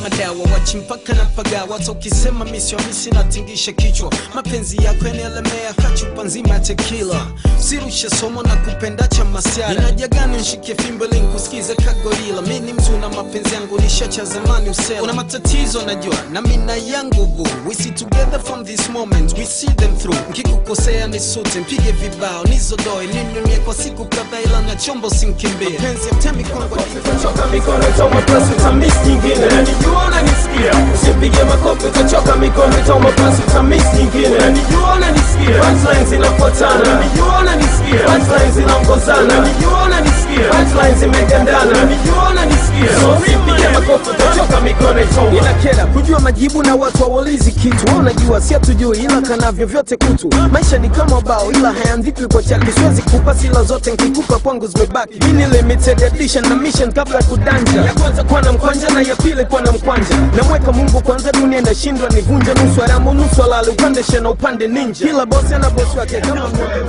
madawa wachimpaka na pagawa hata ukisema misi wamisi natingisha kichwa mapenzi yako yanaelemea kachupa nzima ya tekila sirushe somo na kupenda cha masiara inajagani nshike fimbo ili nikusikize kagorila mi ni mtu na mapenzi yangu nishacha zamani usela una matatizo najua na mina yangu bu we see together from this moment we see them through nkikukosea nisute mpige vibao nizodoe ninunie kwa siku kadhaa ila na chombo sinkimbie mapenzi ya temi kwangu Utachoka mikono itauma plus utamiss nyingine Nanijua unanisikia Usipige makofi utachoka mikono itauma plus utamiss nyingine Nanijua unanisikia Punchlines zinafuatana Nanijua unanisikia Punchlines zinaongozana Nanijua unanisikia Punchlines zimegandana Nanijua unanisikia So usipige makofi utachoka mikono itauma inakera kujua majibu na watu hawaulizi kitu Wewe unajua si hatujui ila kanavyo vyote kutu maisha ni kama bao ila hayaandikwi kwa chaki siwezi kupa sila zote nkikupa kwangu zimebaki hii ni limited edition na mission kabla ya kudanja ya kwanza kuwa na mkwanja na ya pili kuwa na mkwanja namweka mungu kwanza dunia inashindwa nivunja nusu aramu nusu alali upande shena upande ninja kila bosi ana bosi wake kama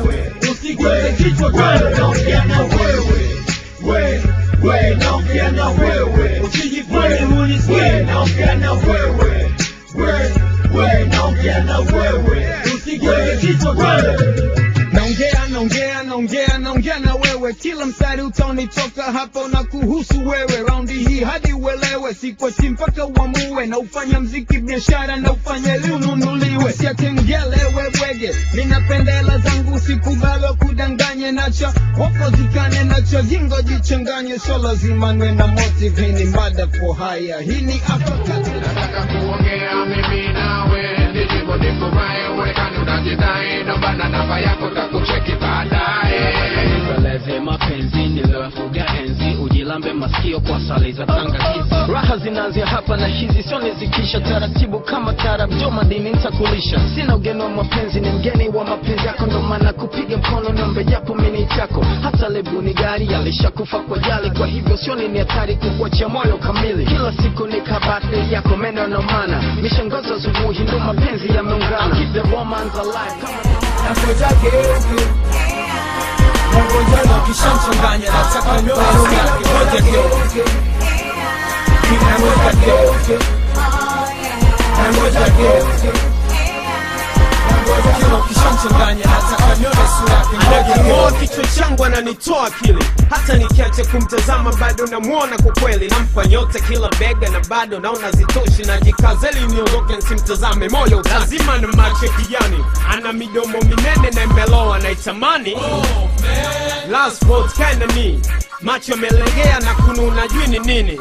Usiguse kichwa kwanza naongea na wewe we we naongea na wewe usijifanye unisikie naongea na wewe we we naongea na wewe usiguse kichwa kwanza naongea naongea naongea naongea na wewe kila mstari utaonitoka hapa na kuhusu wewe raundi hii hadi uelewe sikwati mpaka uamue na ufanya mziki biashara na ufanye liununuliwe siatengelewe bwege ninapenda hela zangu sikubali kudanganye nacho wapozikane nacho jingo jichanganye so lazima nwe na motive hii ni mada for haya hii ni afakati nataka kuongea mimi nawe nijibu nikubaye uwekani unajidai ndombana namba yako takucheki baadaye Peleze mapenzi niliyoyafuga enzi ujilambe masikio kwa sali za tangakizi raha zinaanzia hapa na hizi sio nizikisha taratibu kama tarab jo madini nitakulisha sina ugeni wa mapenzi ni mgeni wa mapenzi yako ndo maana kupiga mkono nombe japo mini chako hata lebu ni gari alishakufa kwa jali kwa hivyo sioni ni hatari kukuachia moyo kamili kila siku ni kabati yako meno nomana mishangazo asubuhi ndo mapenzi yameungana keep the romance alive kama nangoja geuke nangoja na kishamchanganya nataka nyoyo yake ngoja geuke nangoja geuke nangoja geuke kila ukishamchanganya nataka nione sura yake anaking'oa kichwa changu ananitoa akili hata nikiacha kumtazama bado namwona kwa kweli nampa nyota kila bega na bado naona zitoshi najikazeli niondoke nsimtazame moyo utaki. lazima na macho kijani ana midomo minene na imeloa naitamani last vote kinda me macho yamelegea na kununa jui ni nini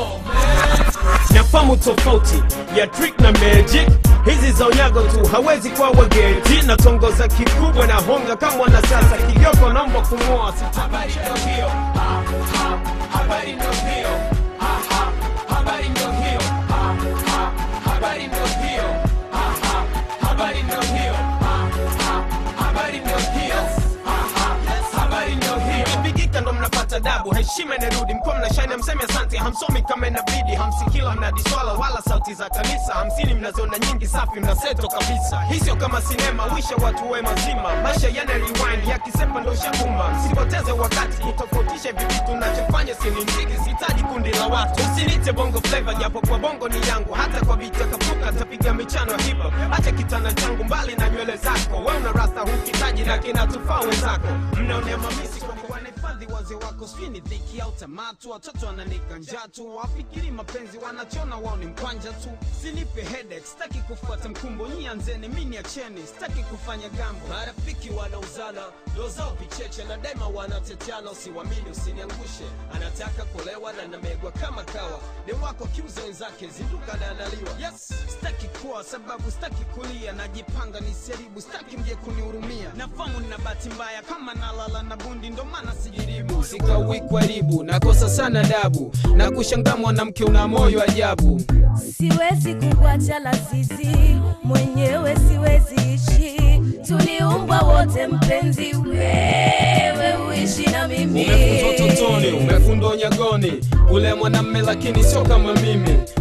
nafamu tofauti ya trick na magic hizi za unyago tu hawezi kuwa wageti natongoza kikubwa na honga kama wanasiasa kigogo naomba kumwoa sitabari ndo hiyo Ah, ah, habari ndo hiyo Ah, ah, habari ndo hiyo Ah, ah, habari ndo hiyo Ah, ah, habari ndo hiyo Ah, ah, habari ndo hiyo Ah, ah, habari ndo hiyo Ikipigika ndo mnapata dabu heshima inarudi mkuwa mnashine mseme asante hamsomi kama inabidi hamsikila mnadiswala wala sauti za kanisa hamsini mnaziona nyingi safi mnaseto kabisa hii sio kama sinema wisha watu we mazima maisha yana rewind yakisepa ndo shakuma msipoteze wakati kutofautisha hivi vitu nachofanya sini mziki sihitaji kundi la watu usinite bongo flavor japo kwa bongo ni yangu hata kwa vita kapuka tapiga michano ya hip hop acha kitana changu mbali na nywele zako we una rasta hukitaji na kinatufaa wenzako mnaonea mamisi kwa kuwa nahifadhi wazee wako sijui ni dhiki au tamatu watoto wananika njaa tu wafikiri mapenzi wanachona wao ni mkwanja tu sinipe headache sitaki kufuata mkumbo nyianzeni mi niacheni sitaki kufanya gambo marafiki wanauzana ndo zao vicheche na daima wanateteana usiwamini usiniangushe anataka kulewa na namegwa kama kawa ni wako kiuza wenzake zinduka na analiwa yes sitaki kuwa sababu sitaki kulia najipanga niseribu sitaki mje kunihurumia nafamu nina bahati mbaya kama nalala na bundi ndo maana sijiribu sikawi karibu nakosa sana dabu na kushangaa mwanamke una moyo ajabu siwezi kukuacha lazizi mwenyewe siwezi ishi tuliumbwa wote mpenzi wewe uishi na mimi umefundwa totoni umefundwa unyagoni ule mwanamme lakini sio kama mimi siku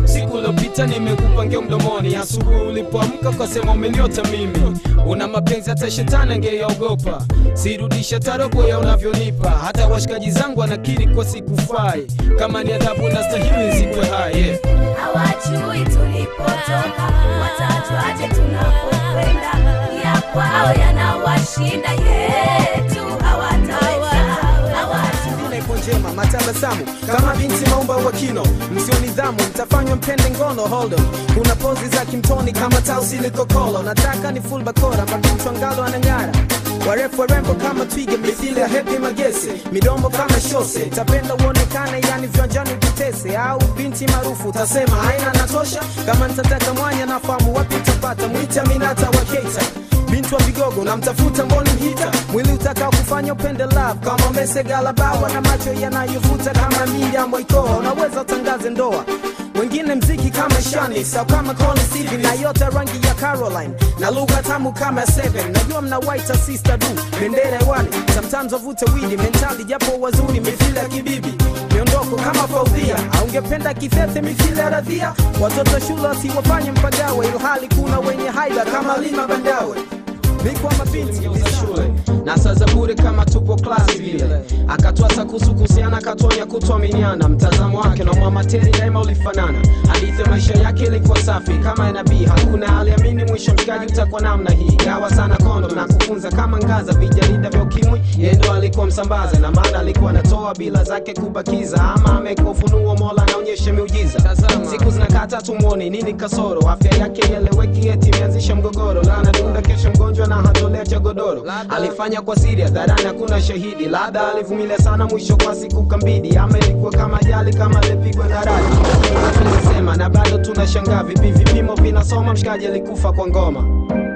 uliopita nimekupangia mdomoni asubuhi ulipoamka ukasema umeniota mimi una mapenzi hata shetani angeyaogopa sirudisha tarobo ya unavyonipa hata washikaji zangu wanakiri kwa sikufai kama ni adhabu na stahili zikwe hai yeah. hawajui tulipotoka, watajuaje tunapokwenda? Ya kwao yanawashinda, yetu hawataweza, hawajui Jina ipo njema matabasamu kama binti maumba wa kino msio nidhamu mtafanywa mpende ngono hold on. kuna pozi za kimtoni kama tausi likokolo nataka ni full bakora makimchwangalo anang'ara warefu warembo kama twiga mithili ya hepi magese midombo kama shose tapenda uonekane yani viwanjani vitese au binti maarufu utasema haina natosha kama nitataka mwanya nafahamu wapi utapata mwita minata wa keita binti wa vigogo namtafuta mboni mhita mwili utakao kufanya upende love kama mesegalabawa na macho yanayovuta kama Miriam Waikoa unaweza utangaze ndoa wengine mziki kama shani sau kama Colin Steven na yote rangi ya Caroline na lugha tamu kama Seven najua mna white sister du bendera hewani sometimes wavute widi mentali japo wazuri mithili ya kibibi miondoko kama faudhia aungependa kithete mithili ya radhia watoto shule wasiwafanye mpagawe ilhali kuna wenye haida kama lima bandawe mikwa mabinti za shule na saa za bure kama tupo klasi vile akatoa sakusu kuhusiana akatonya kutuaminiana mtazamo wake na mwamateri daima ulifanana hadithi ya maisha yake ilikuwa safi kama ya nabii hakuna aliamini mwisho mshikaji utakuwa namna hii gawa sana kondo na kufunza kama ngaza vijarida vya ukimwi yeye ndo alikuwa msambaza na maana alikuwa anatoa bila zake kubakiza ama ameka ufunuo mola anaonyesha miujiza siku zinakata tumwoni nini kasoro afya yake ieleweki eti imeanzisha mgogoro la anadunda kesho mgonjwa na hatolea cha godoro alifanya kwa siri hadharani hakuna shahidi labda alivumilia sana mwisho kwa siku kambidi ama ilikuwa kama ajali kama alipigwa na radi tunasema na bado tunashangaa vipi vipimo vinasoma mshikaji alikufa kwa ngoma